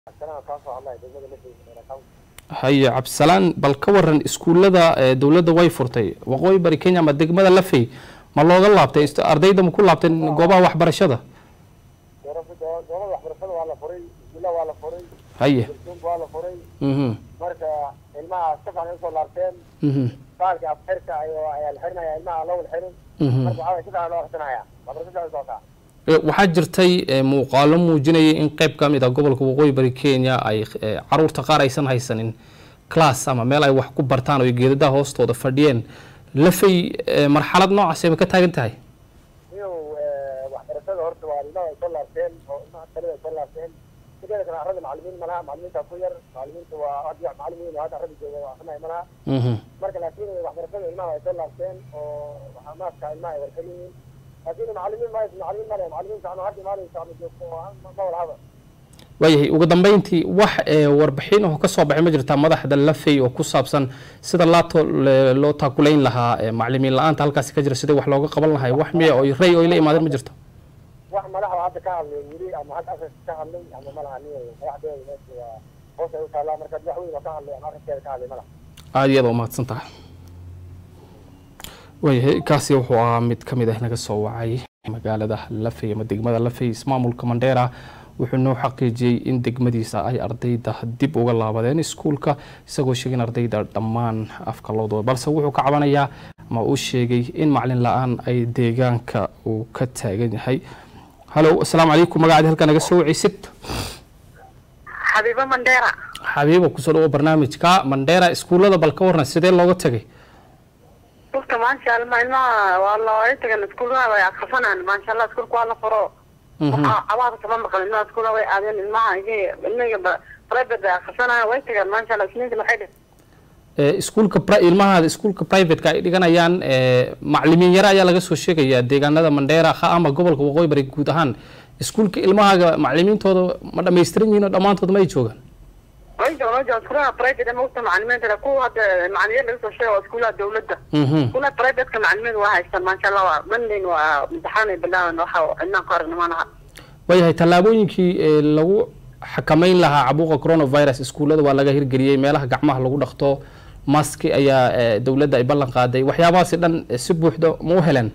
haye cabdisalaan bal ka waran iskuullada dowladda way furtay waqooyi bari kenya ama degmada lafey ma looga laabtay ardayda ma ku laabteen goobaha waxbarashada goobada waxbarashada waa la furay iskuulla waa la furay haye dursuunka waa la furay mhm marka ilmaha si fiican ay usoo laabteen mhm baalki afxirka ayaa ayaa la xirinaya ilmaha lowal xirin mhm marka waxaa waye si fiican loo xirsanaya waxbarasho fiican soo kaa Eh, waxaa jirtay eh, muuqaalo muujinayay in qayb ka mid ah gobolka waqooyi bari kenya ay eh, caruurta qaar aysan haysanin class ama meel ay wax ku bartaan oo ay geedadaha hoostooda fadhiyeen lafay eh, marxalad noocaas ayba ka taagan tahay iyow waxbarashada horta waa ilmaha ay soo laabteen oo ilmaha talida ay soo laabteen sideeda kale arada macalimiin malaha macalimiinta ku yar macalimiinta waa hadda macalimiin hadda arada jooga waa akrinaya malaha mhm marka laakiin waxbarashada ilmaha ay soo laabteen oo waxaa maaska ilmaha ay warxel yihiin laakiin macalimiin ma macalimiin male macalimiinta anu hadda maalinta anu joogto oo ma ma wala haba waayahay ugu dambeyntii wax eh, warbixin oo ka soo baxay ma jirtaa madaxda lafey oo ku saabsan sida laato le- loo taakulayn lahaa eh, macalimiin la-aanta halkaasi ka jira sidii wax looga qaban lahay wax miya oo rey oo ay la imaadeen ma jirto wax madaxda hadda ka hadlay weli ama hadda arinka ka hadlay ama malaha ni madaxdeeda meesha waa hoos ay u taallaa marka wax weyn oo ka hadlay ama arrinkeeda ka hadlay malaha aada iyada umahadsan tahay waayahay kaasi wuxuu ahaa mid ka mid ah naga soo wacay magaalada lafey ama degmada lafey ismaamulka mandheera wuxuu noo xaqiijiyey in degmadiisa ay ardayda dib uga laabadeen iskuulka isagoo sheegay in ardayda dhammaan afka loo doodo balse wuxuu ka cabanayaa ama uu sheegay in macalin la-aan ay deegaanka uu ka taagan yahay halow asalaamu calaykum magacaadi halkaa naga soo wacaysid xabiibo mandheera xabiibo kusoo dhawo barnaamijka mandheera iskuullada bal ka warran sidee looga tegay iskuulka maasha allah ilmaha waa looga tagan iskuulaha way akrisanaan maasha allah iskuulka waa la furo waxaa cabaada kama maqan ilmaha iskuulaha way aadeen ilmaha ilmiga private bay akrisanayaan way tagaan maasha allah isniinta waxay dheh Eh, iskuulka pri- ilmahaada iskuulka privateka ay dhiganayaan eh, macalimiin yare ayaa laga soo sheegayaa deegaanada mandheera ha ama gobolka waqooyi bari guud ahaan iskuulka ilmahaaga macalimiintooda ma dhammaystiran yihiin oo dhammaantood ma ay joogaan way joogaan way joogaan iskuulaha private ama ugta macalimiinta kuwa hadda macalimiin laga soo sheega waa iskuulaha dawladda Mhm. iskuulaha privateka macalimiin waa haystaan maasha allah waa mondayn waa imtixaan ay bilaaban waxa ilmaha ku aragna malaha waayahay tallaabooyinkii eh, lagu xakameyn lahaa cabuuqa coronavirus iskuullada waa laga hirgeliyey meelaha gacmaha lagu dhaqto maski ayaa eh, dowladda ay ballan qaaday waxyaabahaasi dhan eh, si buuxda ma u heleen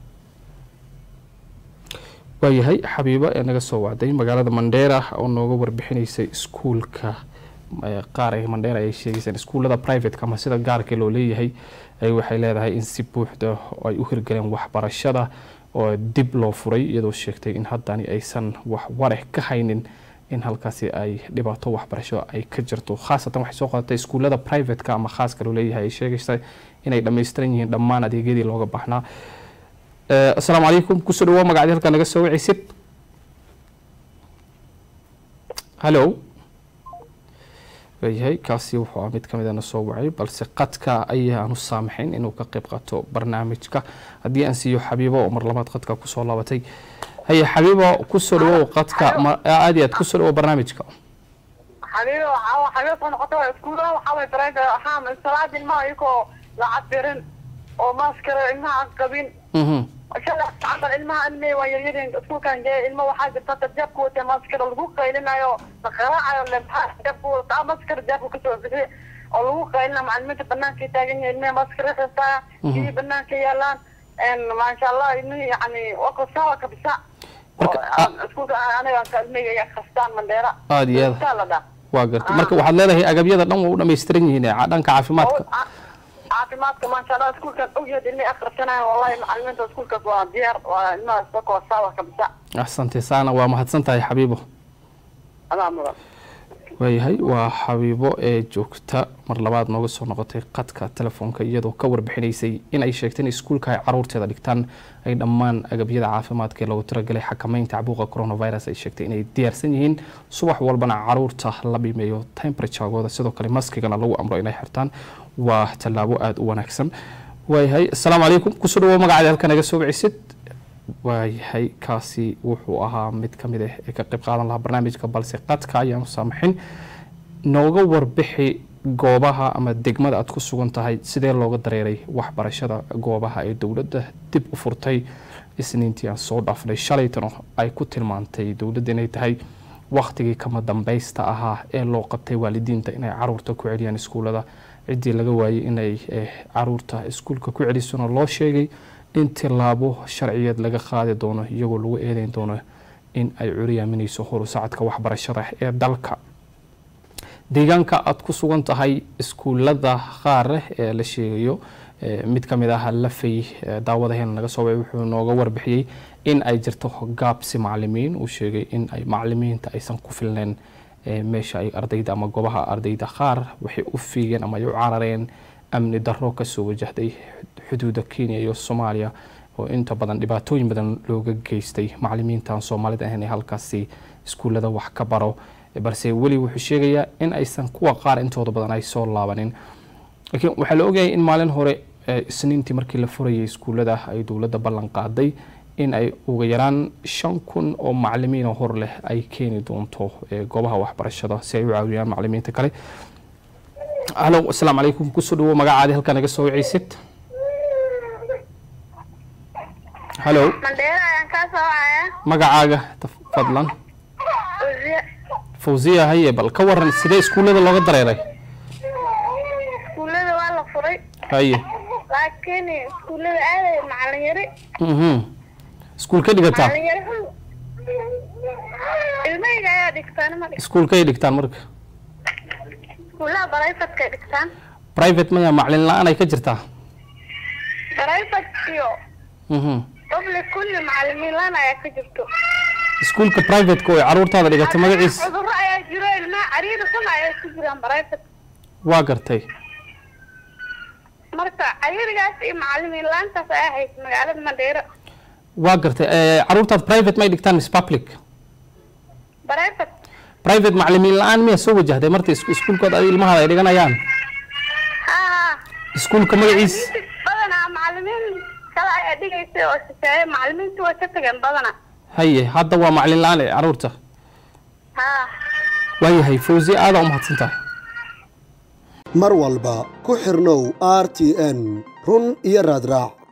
waayahay xabiibo ee naga soo wacday magaalada mandheera oo nooga warbixinaysay iskuulka eh, qaar ee mandheera ay sheegaysaan iskuullada privateka ama sida gaarka loo leeyahay ay waxay leedahay in si buuxda ay u hirgaleen waxbarashada oo dib loo furay iyadoo sheegtay in haddani aysan wax wareh ka haynin in halkaasi ay dhibaato waxbarasho ay ka jirto khaasatan waxay soo qadatay iskuullada privateka ama khaaska loo leeyahay ay sheegaysa inay dhammaystiran yihiin dhammaan adeegyadii looga baahnaa Eh, asalaamu calaykum kusoo dhawo magacdi halkaa naga soo wacaysid hallo waayahay kaasi wuxuu ah mid ka mid a na soo wacay balse qadka ayaanu saamaxayn inuu ka qayb qaato barnaamijka haddii aan siiyo xabiibo oo mar labaad qadka kusoo laabatay haye xabiibo kusoo dhawow qadka ma- aad iyo aad kusoo dhawow barnaamijka xabiibo waxaa xabiib soo noqota waa iskuulaha waxaa way private waxaa salaada ilmaha iyagoo la cabirin oo maaskara ilmaha aan qabin Mhm. shalay camal ilmaha ilmay waa yaryareen iskuulkan jee ilma waxaa jirta dad jeebka wata maaskara lagu qaylinayo la qaraacayo lemxaa jeebka wata maaskara jeebka kasoo bixi oo lagu qaylina macalimiinta banaanka taagan yahay ilmaha maaskara xirtaa kii banaanka yaalaan maasha allah ilmihii yani waa kasawa kabisa Marka, Oo, iskuulka aniga ka ilmihii ay akhristaan mandheera Aad iyo aad. Intaa la dhaa waa gartay marka waxaad leedahay agabyada dhan waa u dhammaystiran yihiin ee dhanka caafimaadka Oo, ca- caafimaadka maasha allah iskuulkan ogyahay ilmay akhrisanaya wallahi macalimiinta iskuulkaas waa diyaar waa ilmaha isbaka sawa kabisa axsante saana waa mahadsan tahay xabiibo adaa mudan waayahay waa xabiibo ee joogta mar labaad nooga soo noqotay qadka telefoonka iyadoo ka warbixinaysay in ay sheegtay in iskuulka ay caruurteeda dhigtaan ay dhammaan agabyada caafimaadka ee loogu talagalay xakameynta cabuuqa coronavirus ay sheegtay inay diyaarsan yihiin subax walbana caruurta la bimeeyo temperaturegooda sidoo kale maskigana lagu amro inay xirtaan waa tallaabo aada u wanaagsan waayahay asalaamu calaykum kusoo dhawo magacaada halka naga soo wicisid waayahay kaasi wuxuu ahaa mid ka mid ah ee ka qayb qaadan lahaa barnaamijka balse qadka ayaanu saamaxin nooga warbixi goobaha ama degmada aad ku sugan tahay sidee looga dareeray waxbarashada goobaha ee dowladda dib u furtay isniintii aan soo dhaafnay shalaytano ay ku tilmaantay dowladda inay tahay wakhtigii kama dambaysta ahaa ee loo qabtay waalidiinta inay caruurta ku celiyaan iskuullada ciddii laga waayey inay caruurta iskuulka ku celisona loo sheegay in tilaabo sharciyeed laga qaadi doono iyagoo lagu eedeyn doono in ay curiyaaminayso horusacadka waxbarashada ee dalka deegaanka aada ku sugan tahay iskuullada qaar ee la sheegayo mid ka mid ah lafay daawadaheena naga soo wacay wuxuu nooga warbixiyey in ay jirto gaabsi macalimiin uu sheegay in ay macalimiinta aysan ku filneyn meesha ay ardayda ama goobaha ardayda qaar waxay u fiigeen ama ay u carareen amni darro kasoo wajahday xuduuda kenya iyo soomaaliya oo inta badan dhibaatooyin badan looga geystay macalimiintan soomaalida ahayn ee halkaasi iskuullada wax ka baro balse weli wuxuu sheegayaa in aysan kuwa qaar intooda badan ay soo laabanin laakiin waxaa la ogyahay in maalin hore isniintii markii la furayay iskuullada ay dowladda ballan qaaday in ay uga yaraan shan kun oo macalimiin oo hor leh ay keeni doonto goobaha waxbarashada si ay u caawiyaan macalimiinta kale halo asalaamu calaykum kusoo dhawo magacaadi halkaa naga soo wacaysid halo mandheera ayaan kaa soo wacaya magacaaga fadlan uziya fawziya haye bal ka waran sidee iskuullada looga dareeray iskuullada waa la furay haye laakiin iskuullada aaday macalin yari mhm iskuul ka dhigataa macalin yari ilmahayga ayaa dhigtaan ma dhig iskuulkay dhigtaan marka iskuullaha barayfadkay dhigtaan private maya macalin la-aan ay ka jirtaa barayfad iyo mhm public kulli macalimiin laan ayaa ka jirto iskuulka privateka oo ay caruurtaada dhigatay magaciisa cudurro ayaa jiro ilmaha cariiri xun ayaa ku jiraan barayfad waa gartay marka cariirigaas iyo macalimiin laantaas ayaa haysa magaalada mandheero waa gartay caruurtaad private may dhigtaan miss public barayfad private macalimiin la-aan miyaa soo wajahday marta iskuulkooda ay ilmahaada ay dhiganayaan ha ha iskuulka magaciis badanaa macalimiin kale ayaa dhigaysay oo shisheeye macalimiintu way ka tageen badanaa haye hadda waa macalin la-aan ee caruurta ha waayahay fawzi aadaa u mahadsan tahay mar walba ku xirnow r t n run iyo raadraac